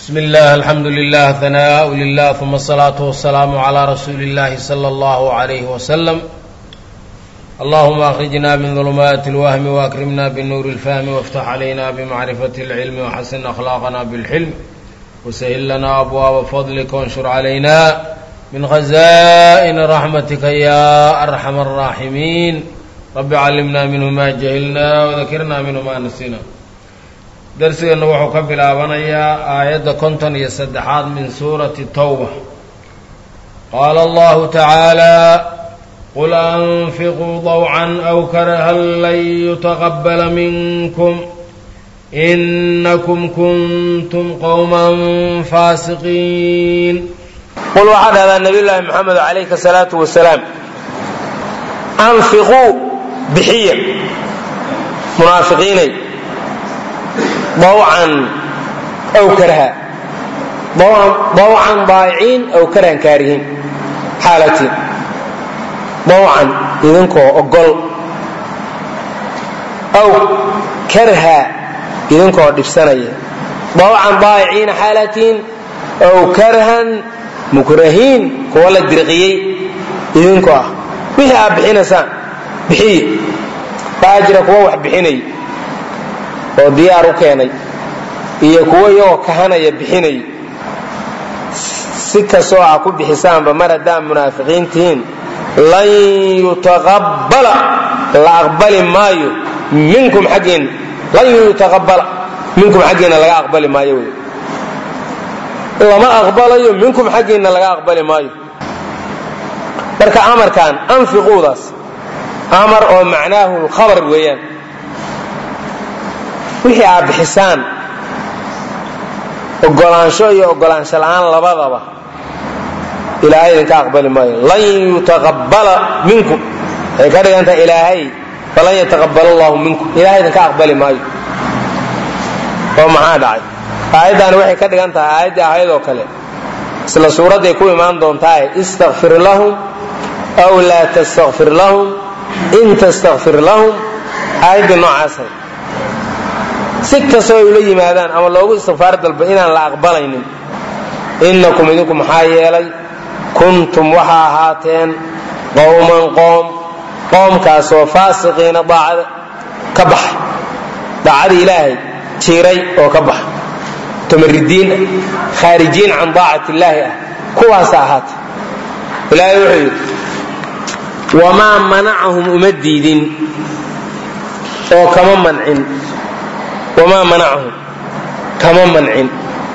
بسم الله الحمد لله ثناء لله ثم الصلاة والسلام على رسول الله صلى الله عليه وسلم اللهم أخرجنا من ظلمات الوهم وأكرمنا بالنور الفهم وافتح علينا بمعرفة العلم وحسن أخلاقنا بالحلم وسهل لنا أبواب فضلك وانشر علينا من خزائن رحمتك يا أرحم الراحمين رب علمنا منه ما جهلنا وذكرنا منه ما نسينا darsigeenna wuxuu ka bilaabanayaa aayadda konton iyo saddexaad min suurati towba qaala allahu tacaala qul anfiquu dawcan aw karahan lan yutaqabala minkum inakum kuntum qowman faasiqiin qul waxaa dhahdaa nabiy llaahi moxamed calayhi salaatu wasalaam anfiquu bixiya munaafiqiinay dawcan aw karha dawcan daayiciin aw karhan kaarihiin xaalatiin dawcan idinkoo ogol aw karha idinkoo dhibsanaya dawcan daayiciina xaalatiin aw karhan mukrahiin kuwa la dirqiyey idinkoo ah wixii aad bixinaysaan bixiye waxaa jira kuwa wax bixinay oo diyaar u keenay iyo kuwo iyagoo kahanaya bixinay si kastoo a ku bixisaanba mar haddaan munaafiqiin tihiin lan yutaqabbala la aqbali maayo minkum xaggiinna lan yutaqabbala minkum xaggiinna laga aqbali maayo wey lama aqbalayo minkum xaggiinna laga aqbali maayo marka amarkan anfiquudaas amar oo macnaahu lkhabar weeyaan wixii aad bixisaan ogolaansho iyo ogolaansho la'aan labadaba ilaahay idinka aqbali maayo lan yutaqabbala minkum waxay ka dhigantaha ilaahay falan yataqabbal allahu minkum ilahay idinka aqbali maayo oo maxaa dhacay aayaddaani waxay ka dhigan tahay aayaddii ahaydoo kale isla suuradday ku imaan doontaae istakfir lahum aw laa tastakfir lahum in tastakfir lahum aayaddii noocaasay si kastoo ay ula yimaadaan ama loogu istikfaar dalba inaan la aqbalaynin innakum idinku maxaa yeelay kuntum waxaa ahaateen qowman qoom qoomkaasoo faasiqiina daacada ka baxay daacada ilaahay jiiray oo ka baxay mutamariddiin ah khaarijiin can daacati illaahi ah kuwaasa ahaatee ilaahay wuxuu yidhi wamaa manacahum uma diidin oo kama mancin wamaa manacahum kama mancin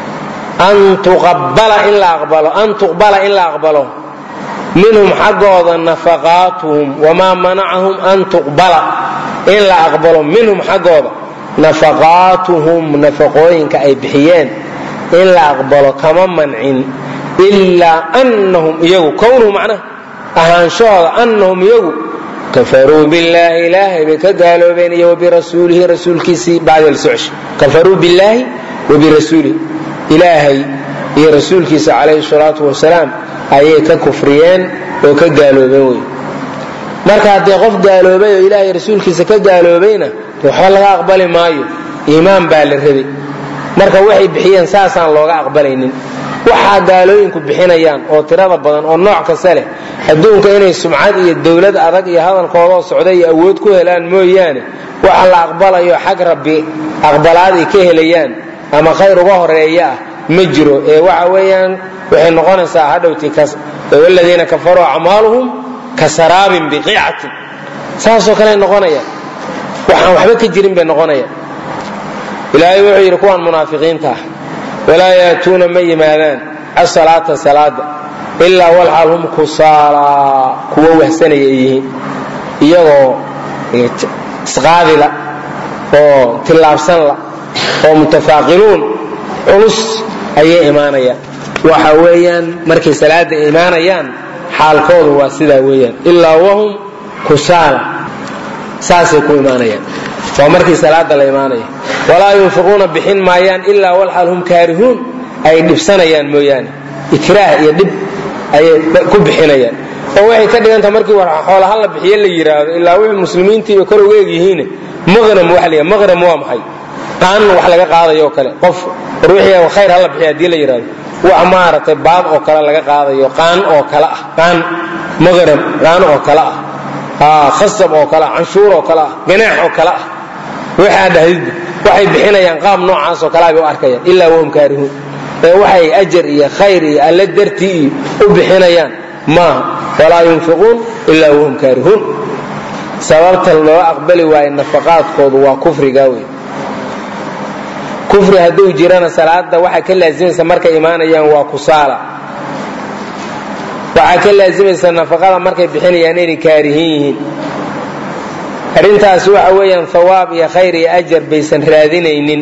an tuqabala in la aqbalo an tuqbala in la aqbalo minhum xaggooda nafaqaatuhum wamaa manacahum an tuqbala in la aqbalo minhum xaggooda nafaqaatuhum nafaqooyinka ay bixiyeen in la aqbalo kama mancin ilaa annahum iyagu kownuhu macnaha ahaanshahooda annahum iyagu kafaruu billaahi ilaahay bay ka gaaloobeen iyo wabirasuulihi rasuulkiisii bacda la socosha kafaruu billaahi wabirasuulihi ilaahay iyo rasuulkiisa calayhi salaatu wasalaam ayay ka kufriyeen oo ka gaaloobeen wey marka haddee qof gaaloobay oo ilaahay rasuulkiisa ka gaaloobayna waxba laga aqbali maayo iimaan baa la rabay marka waxay bixiyeen saasaan looga aqbalaynin waxaa gaalooyinku bixinayaan oo tirada badan oo nooc kasta leh adduunka inay sumcad iyo dowlad adag iyo hadalkoodoo socda iyo awood ku helaan mooyaane waxa la aqbalayo xag rabbi aqbalaad ay ka helayaan ama khayr uga horeeya ah ma jiro ee waxa weeyaan waxay noqonaysaa hadhowti waladiina kafaruu acmaaluhum ka saraabin biqiicatin saasoo kale noqonaya waxaan waxba ka jirin bay noqonaya ilaahay wuxuu yidhi kuwaan munaafiqiinta ah walaa yaatuuna ma yimaadaan asalaata salaada ilaa walxaal hum kusaalaa kuwo wahsanaya ay yihiin iyagoo isqaadila oo tillaabsanla oo mutafaaqinuun culus ayay imaanayaan waxa weeyaan markay salaada imaanayaan xaalkoodu waa sidaa weeyaan ilaa wahum kusaala saasay ku imaanayaan waa markii salaada la imaanaya walaa yunfiquuna bixin maayaan ilaa walxaal hum kaarihuun ay dhibsanayaan mooyaane ikraah iyo dhib ayay ku bixinayaan oo waxay ka dhigantaha markii xoolaha la bixiye la yidhaahdo ilaa wixii muslimiintiiba kor uga egyihiin maqnam waxa la maqnam waa maxay qaan wax laga qaadayo kale qof ruuxii khayr hala bixiy hadii la yidhahdo wax maaragtay baad oo kale laga qaadayo qaan oo kale ah qaan maqrab qaan oo kale ah khasab oo kale ah canshuur oo kale ah ganaax oo kale ah waxaa dhahdidba waxay bixinayaan qaab noocaas oo kalea bay u arkayaan ilaa wahum kaarihuun ee waxay ajar iyo khayr iyo alle dartii iyo u bixinayaan maaha walaa yunfiquun ilaa wahum kaarihuun sababta loo aqbali waayo nafaqaadkoodu waa kufrigaa wey kufri hadduu jirana salaada waxaa ka laasimaysa markay imaanayaan waa kusaala waxaa ka laasimaysa nafaqada markay bixinayaan inay kaarihin yihiin arrintaas waxa weeyaan hawaab iyo khayr iyo ajar baysan raadinaynin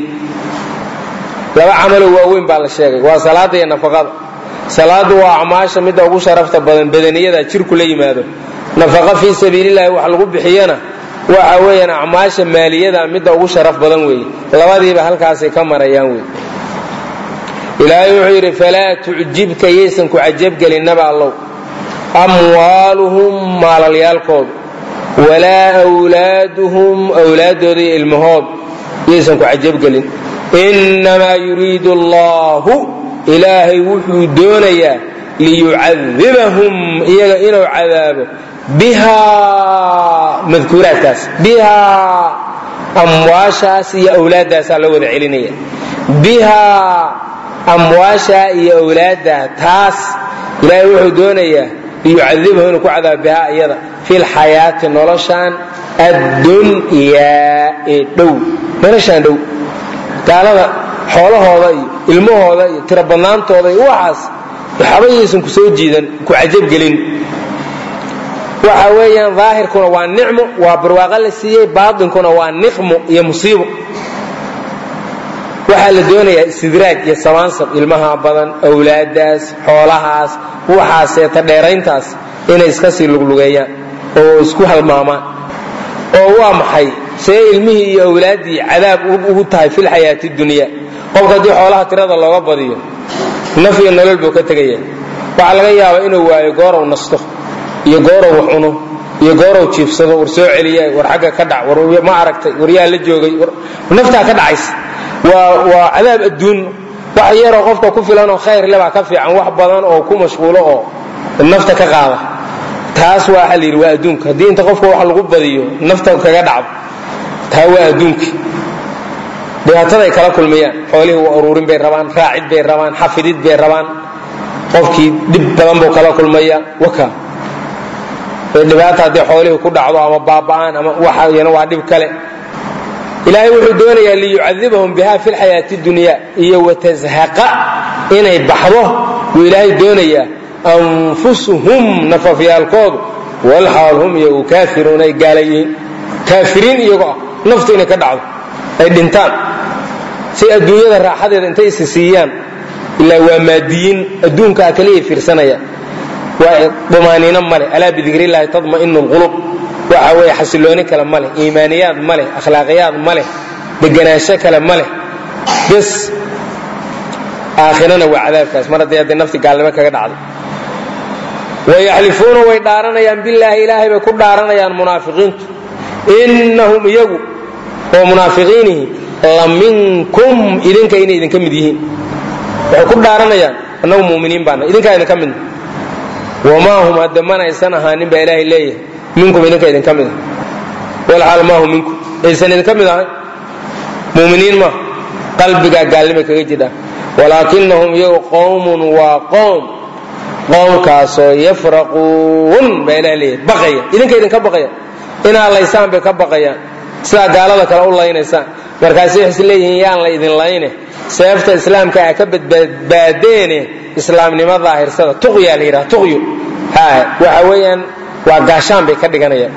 laba camalo waaweyn baa la sheegay waa salaada iyo nafaqada salaadu waa acmaasha midda ugu sharafta badan badaniyada jirku la yimaado nafaqa fii sabiilillahi wax lagu bixiyana waxa weeyaan acmaasha maaliyada midda ugu sharaf badan weeye labadiiba halkaasay ka marayaan wey ilaahay wuxuu yidhi falaa tucjibka yaysan ku cajabgelinaba allow amwaaluhum maalalyaalkoodu walaa wlaaduhum wlaaddooda iyo ilmahood yaysan ku cajabgelin innamaa yuriidu allahu ilaahay wuxuu doonayaa liyucadibahum iyaga inuu cadaabo bihaa madkuuraadkaas bihaa amwaashaas iyo awlaaddaasaa loo wada celinaya bihaa amwaashaa iyo awlaaddaa taas ilaahay wuxuu doonayaa liyucadibahu inuu ku cadaabo bihaa iyada fi lxayaati noloshaan addunyaa ee dhow noloshaan dhow gaalada xoolahooda iyo ilmahooda iyo tiro badnaantooda iyo waxaas waxba yaysan ku soo jiidan ku cajabgelin waxa weeyaan daahirkuna waa nicmo waa barwaaqo la siiyey baatinkuna waa niqmo iyo musiibo waxaa la doonayaa istidraaj iyo samaansab ilmaha badan awlaadaas xoolahaas waxaaseeta dheerayntaas inay iska sii luglugeeyaan oo isku halmaamaan oo waa maxay see ilmihii iyo awlaaddii cadaab ugu tahay filxayaati dunya qofka haddii xoolaha tirada looga badiyo naf iyo nolol buu ka tegaya waxaa laga yaabaa inuu waayo goorow nasto iyo goorow wax cuno iyo goorow jiifsado war soo celiya war xagga ka dhac war ma aragtay war yaa la joogay naftaa ka dhacaysa waa waa cadaab adduun wax yaroo qofka ku filanoo khayr lebaa ka fiican wax badan oo ku mashquulo oo nafta ka qaada taas waa waxa la yidhi waa adduunka haddii inta qofka wax lagu badiyo nafta kaga dhacdo taa waa adduunka dhibaataday kala kulmayaan xoolihii waa uruurin bay rabaan raacid bay rabaan xafidid bay rabaan qofkii dhib badan buu kala kulmaya waka dhibaata haddii xoolihii ku dhacdo ama baaba'aan ama waxayana waa dhib kale ilaahay wuxuu doonayaa liyucadibahum biha fi lxayaati dunya iyo watazhaqa inay baxdo wuu ilaahay doonayaa anfusuhum nafafyaalkoodu walxaal hum iyagu kaafiruun ay gaala yihiin kaafiriin iyagoo ah naftu inay ka dhacdo ay dhintaan si adduunyada raaxadeeda intay isi siiyaan ilaa waa maadiyiin adduunkaa kaliya fiirsanaya waa dumaaniino male alaa bidikrillahi tadma'inu lqulub waxa weeye xasilooni kale ma leh iimaaniyaad ma leh akhlaaqiyaad ma leh deganaansho kale ma leh bes aakhirana waa cadaabkaas mar haddii hadday nafti gaalnimo kaga dhacdo wayaxlifuuna way dhaaranayaan bilaahi ilaahay bay ku dhaaranayaan munaafiqiintu innahum iyagu oo munaafiqiinihi la minkum idinka inay idinka mid yihiin waxay ku dhaaranayaan annagu muminiin baana idinkaa idinka midna wamaa hum hadda mana aysan ahaanin baa ilaahay leeyahay minkum idinka idinka mid ah walxaal maahu minkum aysan idinka mid ahay muminiin ma qalbigaa gaalnimay kaga jidhaan walaakinahum iyagu qowmun waa qowm qowmkaasoo yafraquun baa ilaha leeyahay baqaya idinka idinka baqaya inaa laysaan bay ka baqayaan sidaa gaalada kale u laynaysaan markaasi waxay is leeyihiin yaan la idin layne seefta islaamka a ka badbaadeene islaamnimo daahirsada tuqyaa la yidhaha tuqyo ha waxa weeyaan waa gaashaan bay ka dhiganayaan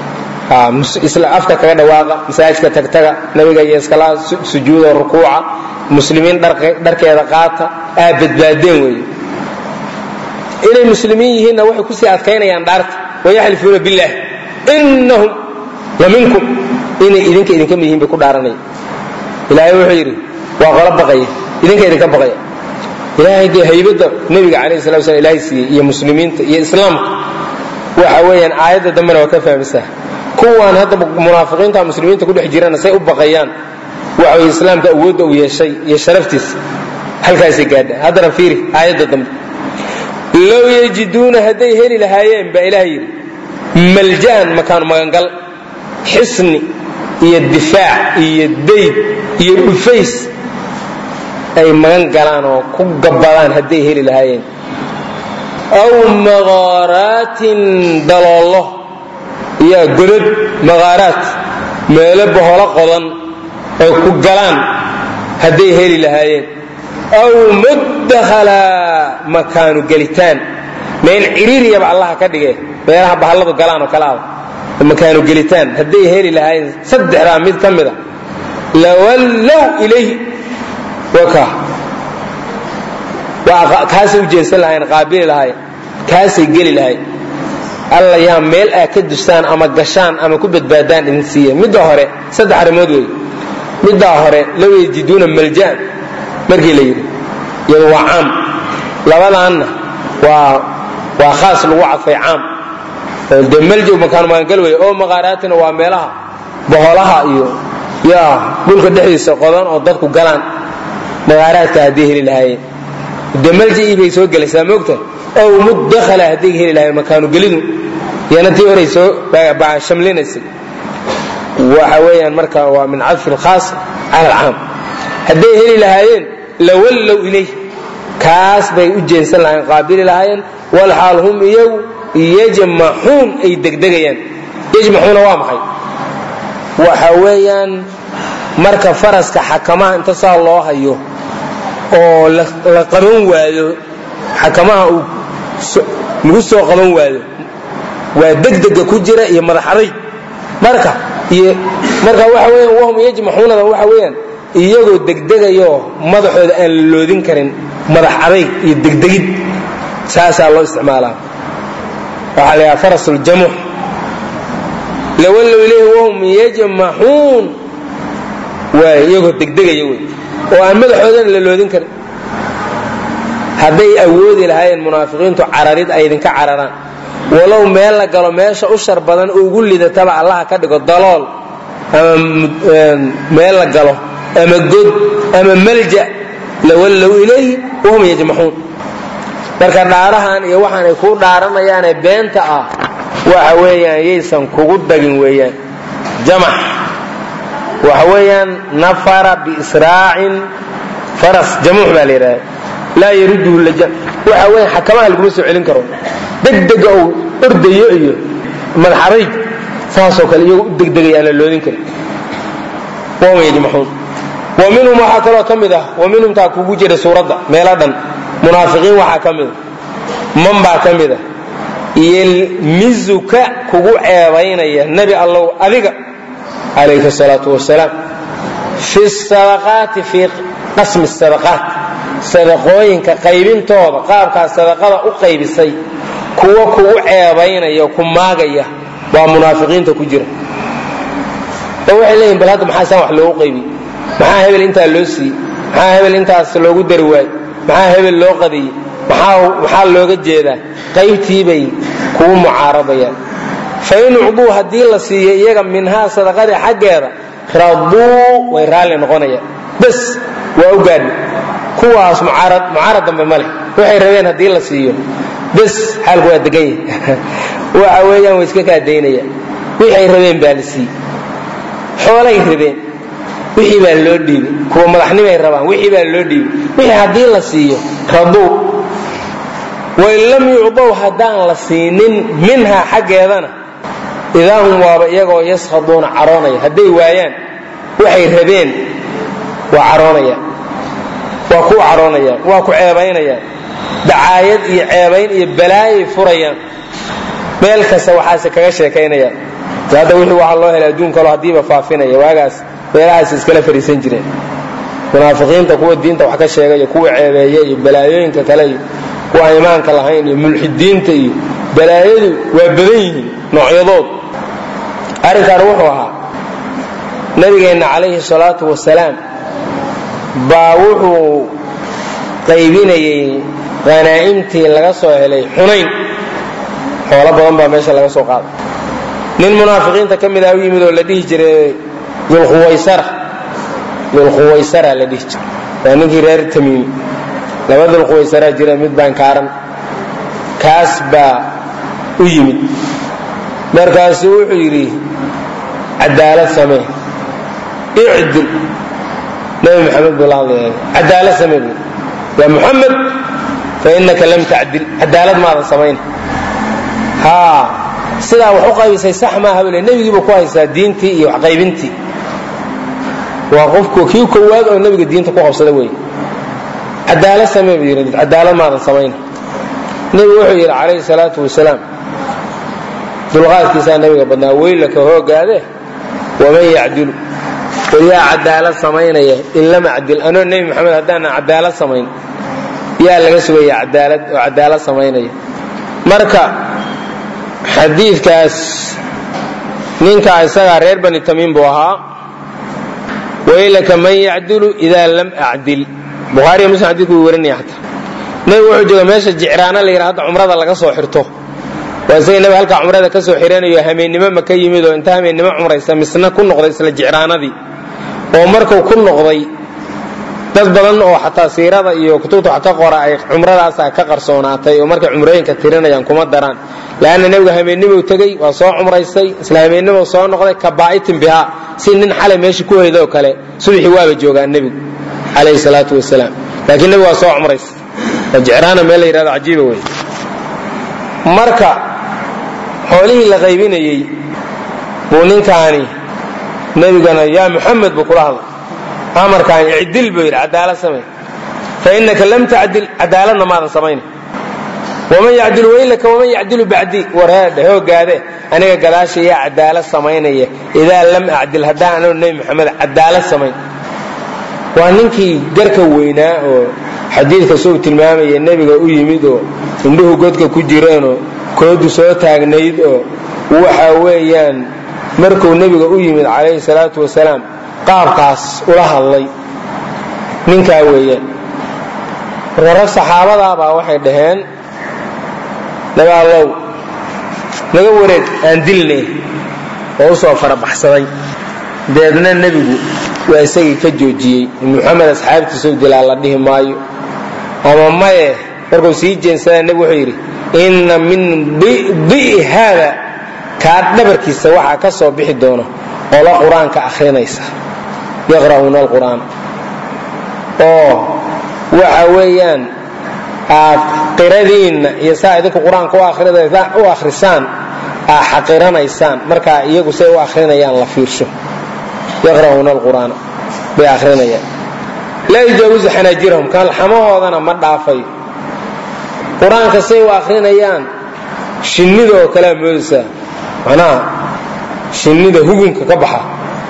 afka kaga dhawaaqa masaajidka tagtaga nabiga iyo iskala sujuudo rukuuca muslimiin dharkeeda qaata aa badbaadeen weeye inay muslimiin yihiinna waxay kusii adkaynayaan dhaarta wayaxlifuuna billaah innahum la minkum inay idinka idinka mid yihiin bay ku dhaaranaya ilaahay wuxuu yidhi waa qolo baqaya idinka idinka baqaya ilaahay dee haybadda nebiga calayhi salatu slam ilaahay siiyey iyo muslimiinta iyo islaamka waxa weeyaan aayadda dambena waa ka fahmaysaa kuwaan hadda munaafiqiinta muslimiinta ku dhex jirana say u baqayaan waxa way islaamka awoodda uu yeeshay iyo sharaftiisa halkaasay gaadha haddana fiiri aayadda dambe low yajiduuna hadday heli lahaayeen baa ilaah yidhi malja'an makaanu magangal xisni iyo difaac iyo dayd iyo dhufays ay magan galaan oo ku gabbadaan hadday heli lahaayeen aw maqaaraatin daloollo iyo godad maqaaraat meelo boholo qodan ay ku galaan hadday heli lahaayeen aw mudakhalaa makaanu gelitaan meel ciriiriyaba allaha ka dhige meelaha bahalladu galaan oo kale aba makaanu gelitaan hadday heli lahaayeen saddexdaa mid ka mida lawallow ilayhi waka kaasay u jeensan lahayen qaabili lahayen kaasay geli lahayen alla yaa meel aa ka dustaan ama gashaan ama ku badbaadaan idin siiya midda hore saddex arrimood wey middaa hore low yajiduuna malja'an markii la yidhi iyadu waa caam labadaanna waa waa khaas lagu cadfay caam dee maljow makaanu magangal wey oo maqaaraatina waa meelaha boholaha iyo yaa dhulka dhexdiisa qodan oo dadku galaan maqaaraadka hadday heli lahaayeen dee maljaii bay soo gelaysaa moogta ow mudakhala hadday heli lahaayeen makaanu gelidu iyana tii horay soo shamlinaysay waxa weeyaan marka waa min cadfi alkhaas cala alcaam hadday heli lahaayeen lawallow ilayh kaas bay u jeensan lahayen qaabili lahaayeen walxaal hum iyagu yajmaxuun ay degdegayaan yajmaxuuna waa maxay waxa weeyaan marka faraska xakamaha inta saa loo hayo oo la qaban waayo xakamaha uu lagu soo qaban waayo waa degdega ku jira iyo madax adayg marka iyo marka waxa weeyaan wahum yajmaxuunada waxa weeyaan iyagoo degdegayoo madaxooda aan la loodin karin madax adayg iyo degdegid saasaa loo isticmaalaa waxaa la yidhaha faras uljamuux lawallow ilayhi wahum yajmaxuun waay iyagoo degdegaya wey oo aan madaxoodana la loodin karin hadday awoodi lahaayeen munaafiqiintu cararid ay idinka cararaan walow meel la galo meesha u shar badan ugu lidataba allaha ka dhigo dalool ama meel la galo ama god ama malja lawallow ilayhi wahum yajmaxuun marka dhaarahan iyo waxaan ay kuu dhaaranayaanee beenta ah waxa weeyaan yaysan kugu dagin weeyaan jamax waxa weeyaan nafara biisraacin faras jamuux baa la yidhahda laa yaruduhu laja waxa weeyaan xakamaha laguma soo celin karo degdega uu ordayo iyo madaxadayg saasoo kale iyagoo u degdegaya aan la loodin karin wahum yajmaxuun wa minhum waxaa kaloo ka mid ah wa minhum taa kugu jira suuradda meelo dhan munaafiqiin waxaa ka mida man baa ka mida yelmizuka kugu ceebaynaya nebi allow adiga calayhi salaatu wasalaam fi sadaqaati fii qasmi sadaqaat sadaqooyinka qaybintooda qaabkaas sadaqada u qaybisay kuwa kugu ceebaynaya ku maagaya waa munaafiqiinta ku jira oo waxay leeyihin bal hadda maxaa saan wax loogu qaybiy maxaa hebel intaa loo siiyey maxaa hebel intaas loogu dari waayey maxaa hebel loo qadiyey maxaa looga jeedaa qaybtiibay kugu mucaarabayaan fain ucduu haddii la siiyo iyaga minhaa sadaqadii xaggeeda raduu way raalli noqonayaan bas waa u gaadhi kuwaas mucaarad dambe ma leh waxay rabeen haddii la siiyo bas xaalku waa degan yahay waxa weeyaan way iska kaadaynayaan wixay rabeen baa la siiyey xoolay rabeen wixii baa loo dhiibay kuwa madaxnimay rabaan wixii baa loo dhiibay wixii haddii la siiyo raduu wain lam yucdow haddaan la siinin minhaa xaggeedana idaa hum waaba iyagoo yaskhaduuna caroonaya hadday waayaan waxay rabeen waa caroonayaan waa ku caroonayaan waa ku ceebaynayaan dacaayad iyo ceebayn iyo balaayay furayaan meel kasta waxaase kaga sheekaynayaan hadda wixii waxaa loo helay adduun kaloo haddiiba faafinaya waagaas meelahaas iskala fariisan jireen munaafiqiinta kuwa diinta wax ka sheegaya kuwa ceebeeya iyo balaayooyinka kale iyo kuwa aan imaanka lahayn iyo mulxidiinta iyo balaayadu waa badan yihiin noocyadood arrinkan wuxuu ahaa nabigeenna calayhi salaatu wasalaam baa wuxuu qaybinayay qanaa'imtii laga soo helay xunayn xoolo badan baa meesha laga soo qaaday nin munaafiqiinta ka mid ah u yimid oo la dhihi jiray dulkhuwaysara dulquwaysara la dhihi jira waa ninkii reer tamiimi laba dulquwaysaraa jira mid baan kaaran kaas baa u yimid markaasuu wuxuu yidhi cadaalad samee icdil nabi maxamed buu la hadlaya cadaalad samee buu yaa muxamed fa innaka lam tacdil cadaalad maadan samayn haa sidaa wax u qaybisay sax maaha bule nebigiiba ku haysaa diintii iyo waxqaybintii waa qofku kii kowaad oo nebiga diinta ku qabsada wey cadaalad samee buu yidhi cadaalad maadan samayn nebigu wuxuu yidhi calayhi salaatu wasalaam dulqaadkiisaa nebiga badnaa weylaka hoogaade waman yacdilu yaa cadaalad samaynaya in lam acdil anoo nebi maxamed haddaanan cadaalad samayn yaa laga sugaya cadaalad oo cadaalad samaynaya marka xadiidkaas ninka isagaa reer bani tamiim buu ahaa waylaka man yacdilu idaa lam acdil bukhaariya muslim xadidku wuu warinaya xataa nebigu wuxuu jooga meesha jicraana la yidhaha hadda cumrada laga soo xirto waa isaga nebi halkaa cumrada ka soo xiranayo hameennimo maka yimid oo inta hameennimo cumraysa misna ku noqday isla jicraanadii oo markuu ku noqday dad badan oo xataa siirada iyo kutubta wax ka qora ay cumradaasa ka qarsoonaatay oo markay cumrooyinka tirinayaan kuma daraan leanna nebigu hameennimou tegey waa soo cumraystay isla hameennimou soo noqday kabaa'itin bihaa si nin xalay meesha ku hoydoo kale subaxii waaba joogaa nebigu calayhi salaatu wasalaam laakiin nebigu waa soo cumraystay waa jicraana meel la yidhahdo cajiiba wey marka xoolihii la qaybinayey buu ninkaani nebigana yaa muxamed buu kula hadlay amarkaan icdil buu yidhi cadaalad samay fa innaka lam tacdil cadaaladna maadan samayna waman yacdilu weylaka waman yacdilu bacdii wareedhe hoogaade aniga gadaasha yaa cadaalad samaynaya idaa lam acdil haddaan anoo nebi maxamed cadaalad samayn waa ninkii garka weynaa oo xadiidka suu tilmaamaya nebiga u yimid oo indhuhu godka ku jireenoo koodu soo taagnayd oo waxa weeyaan markuu nebiga u yimid calayhi salaatu wasalaam qaabkaas ula hadlay ninkaa weeyaan marka rag saxaabadaabaa waxay dhaheen nabi allow naga wareeg aan dilne oo u soo farabaxsaday deedna nebigu waa isagii ka joojiyey muxamed asxaabtiisau dilaa la dhihi maayo ama maye markuu sii jeensadaa nebigu wuxuu yidhi inna min di'i haada kaa dhabarkiisa waxaa ka soo bixi doona qolo qur-aanka akhrinaysa yaqra'uuna alqur'aan oo waxa weeyaan aad qiradiinna iyo saa idinku qur-aanka u akhrisaan aa xaqiranaysaan markaa iyagu say u akhrinayaan la fiirsho yaqra'uuna alqur'aana bay akhrinayaan laa yujaawizu xanaajirahum kalxamahoodana ma dhaafayo qur-aanka say u akhrinayaan shinnida oo kalea moodaysaa macnaha shinnida hugunka ka baxa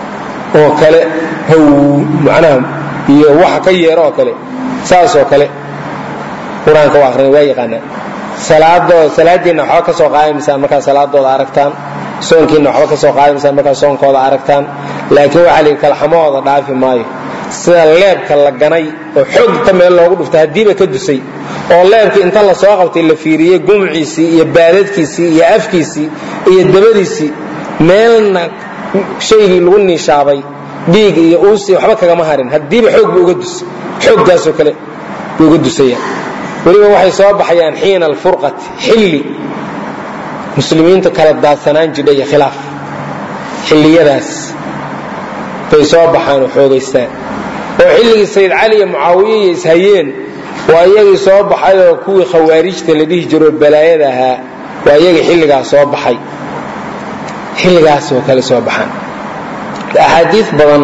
oo kale haw macnaha iyo waxa ka yeero oo kale saas oo kale qur-aanka u akhrinay waa yaqaanaan salaadooda salaadiinna waxba ka soo qaadamaysaan markaa salaadooda aragtaan soonkiinna waxba ka soo qaadamaysaan markaa soonkooda aragtaan laakiin waxaa la yidhi kalxamahooda dhaafi maayo sida leebka la ganay oo xoogta meel loogu dhuftay haddiiba ka dusay oo leebkii inta la soo qabtay la fiiriyey gumciisii iyo baadadkiisii iyo afkiisii iyo dabadiisii meelna shaygii lagu niishaabay dhiig iyo uusii waxba kagama harin haddiiba xoog bu uga dusay xooggaasoo kale buu uga dusaya weliba waxay soo baxayaan xiina alfurqati xilli muslimiinta kala daadsanaan jidha iyo khilaaf xilliyadaas bay soo baxaan oo xoogaystaan oo xilligii sayid cali iyo mucaawiya iyo ishayeen waa iyagii soo baxay oo kuwii khawaarijta la dhihi jiroo balaayada ahaa waa iyagii xilligaas soo baxay xilligaas oo kale soo baxaan axaadiid badan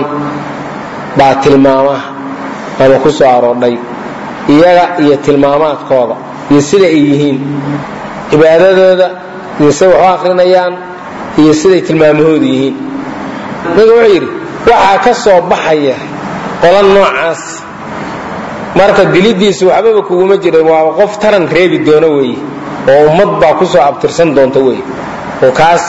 baa tilmaama ama ku soo aroodhay iyaga iyo tilmaamaadkooda iyo sida ay yihiin cibaadadooda iyo siday wax u akrinayaan iyo siday tilmaamahoodu yihiin ninka wuxuu yidhi waxaa ka soo baxaya qola noocaas marka dilidiisu waxbaba kuguma jira waa qof taran reebi doono weeye oo ummad baa ku soo abtirsan doonta weye oo kaas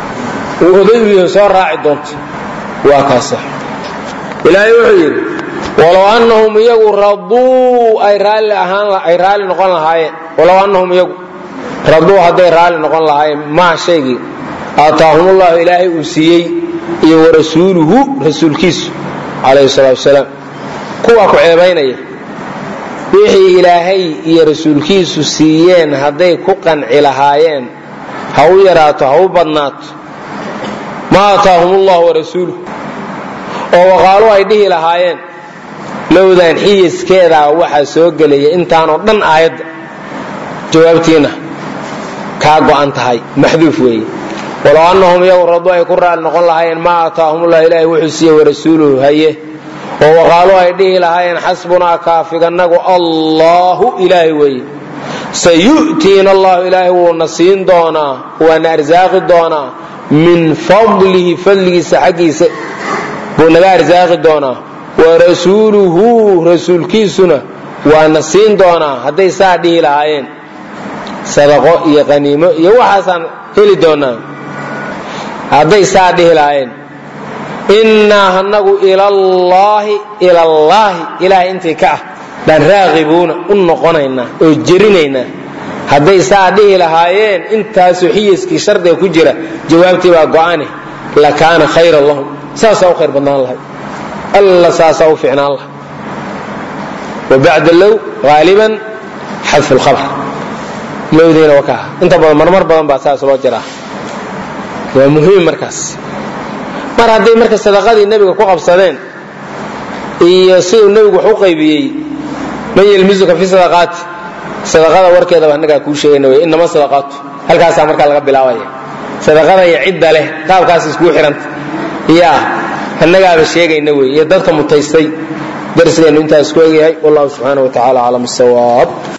uu oday u yahay soo raaci doonto waa kaasa ilaahay wuxuu yidhi walow annahum iyagu raduu ay raalli ahaan ay raalli noqon lahaayeen walow annahum iyagu raduu hadday raalli noqon lahaayeen maa shaygii aataahumullahu ilaahay uu siiyey iyo warasuuluhu rasuulkiisu calayhi salaatu wasalaam kuwaa ku ceebaynaya wixii ilaahay iyo rasuulkiisu siiyeen hadday ku qanci lahaayeen ha u yaraato ha u badnaato ma aataahum ullahu warasuuluh oo waqaalu ay dhihi lahaayeen lowdan xiyiskeedaa waxaa soo gelaya intaanoo dhan aayadda jawaabtiina kaa go'an tahay maxduuf weeye walow annahum iyagu radu ay ku raali noqon lahaayeen maa aataahumullah ilaahay wuxuu siiye warasuuluhu haye oo waqaalu ay dhihi lahaayeen xasbunaa kaafiganagu allahu ilaahay weeye sayu'tiina allahu ilaahay wuuna siin doonaa waana arsaaqi doonaa min fadlihi fadligiisa xaggiisa buu naga arsaaqi doonaa warasuuluhu rasuulkiisuna waana siin doonaa hadday saa dhihi lahaayeen sadaqo iyo qaniimo iyo waxaasaan heli doonaa hadday saa dhihi lahaayeen innaa hanagu ilallaahi ilallaahi ilaahay intii ka ah baan raaqibuuna u noqonaynaa oo jerinaynaa hadday saa dhihi lahaayeen intaasoo xiyiskii shardiga ku jira jawaabtii baa go'ane la kaana khayran lahum saasaa u khayr badnaan lahay alla saasaa u ficnaan lahay wabacda low haaliban xadfu lkhabr lowdiina waa kaa inta badan marmar badan baa saas loo jiraa waa muhiim markaas mar hadday marka sadaqadii nebiga ku qabsadeen iyo siduu nebigu wax u qaybiyey man yelmisuka fi sadaqaati sadaqada warkeedaba annagaa kuu sheegayna wey inama sadaqaatu halkaasaa markaa laga bilaabaya sadaqada iyo cidda leh qaabkaas iskuu xihanta yaa annagaaba sheegayna wey iyo dadka mutaystay darsigeennu intaas ku egyahay wallahu subxaana wa tacala aclam sawaab